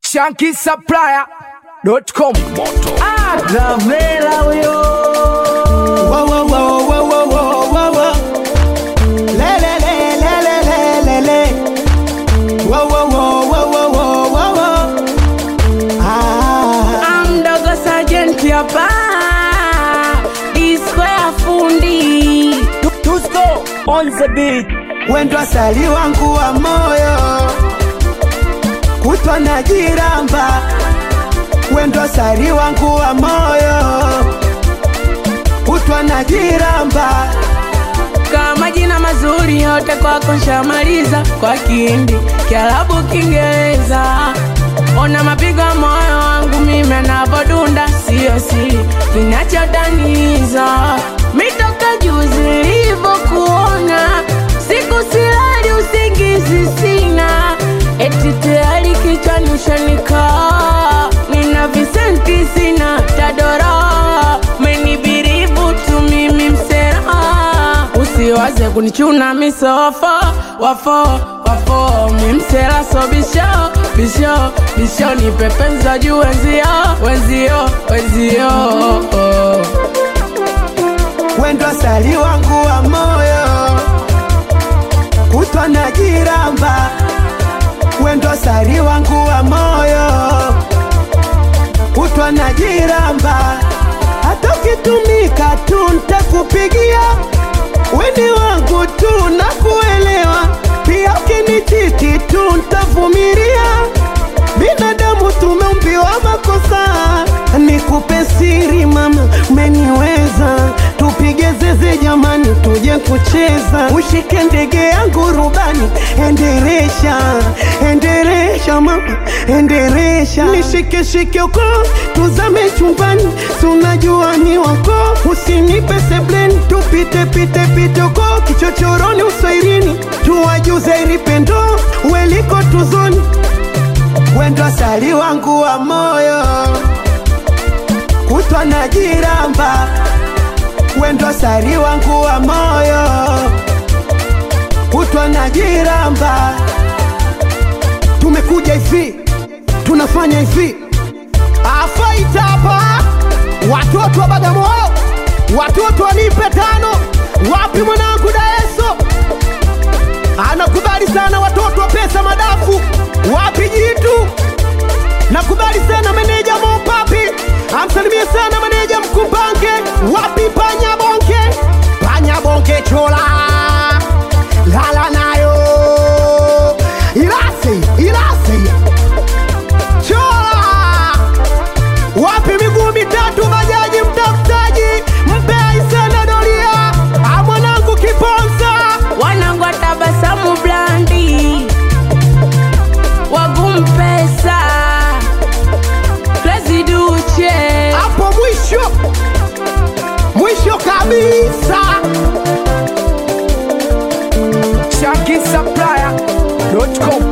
shankisupplier.com Gavela huyo Wow, wow, wow, wow, wow, wow, wow, wow. Le, le, le, le, le, le, le, le. Wow, wow, wow, wow, wow, wow, wow, wow. Ah, amdogo sajenti hapa disco ya fundi Tusko on the beat wendo asali wangu wa moyo kutwa na jiramba wendo asali wangu wa moyo kutwa na jiramba kama jina mazuri yote kwako nshamaliza kwa kindi kiarabu kiingereza ona mapigo ya moyo wangu mimi anavodunda siyo siri kinachotaniza mitoka juzi ilivyokuona siku silali usingizi sina eti tayari kichwani ushanikaa nina visenti sina tadora menibiribu tu mimi msera usiwaze kunichuna misofo wafo wafo mimsela so bisho bisho bisho nipepenza juu wenzio wenzio wenzio wendo asali wangu wa moyo kutwa na jiramba wendo asali wangu wa moyo kutwa na jiramba hata ukitumika tu ntakupigia weni wangu tu na kuelewa pia ukinichiti tu ntavumilia binadamu tumeumbiwa makosa nikupe siri mama umeniweza tupige zeze jamani tuje kucheza ushike ndege yangu rubani enderesha enderesha mama enderesha nishike shike uko tuzame chumbani sunajua ni wako usinipe sebleni tupite pite pite uko kichochoroni uswairini tuwajuze ilipendo weliko tuzoni wendo asali wangu wa moyo kutwa na jiramba wendo asali wangu wa moyo kutwa na jiramba tumekuja hivi tunafanya hivi afaita hapa watoto wa bagamoyo watoto wanipe tano wapi mwanangu daeso anakubali sana watoto wa pesa madafu wapi jitu nakubali sana meneja mopapi amsalimie sana meneja mkumbange wapi panya bonke panya bonke chola lala nayo ilasi ilasi chola wapi miguu mitatu bajaji mtafutaji mpei sana doria amwanangu kiponza wanangu wa tabasamu blandi wagumpesa klesiduche hapo mwisho mwisho kabisa shankisupplier.com